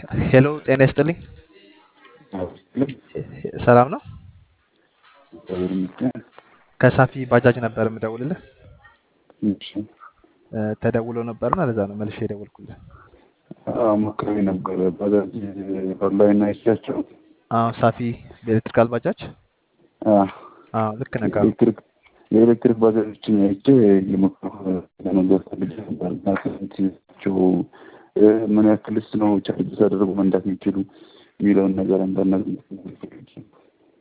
ሄሎ ጤና ይስጥልኝ። ሰላም ነው? ከሳፊ ባጃጅ ነበር የምደውልልህ። እ፣ ተደውሎ ነበርና ለዛ ነው መልሼ የደወልኩልህ። ሞክሬ ነበረ ባጃጅ ኦንላይን አይቻቸው አዎ ሳፊ በኤሌክትሪካል ባጃጅ። አዎ ልክ ነህ ካሉ ኤሌክትሪክ የኤሌክትሪክ ባጃጆችን አይቼ የሞክረ ለመንገድ ፈልጌ ነበር እና ስንትቸው ምን ያክልስ ነው ቻርጅ ሳደርጉ መንዳት የሚችሉ የሚለውን ነገር አንዳንድ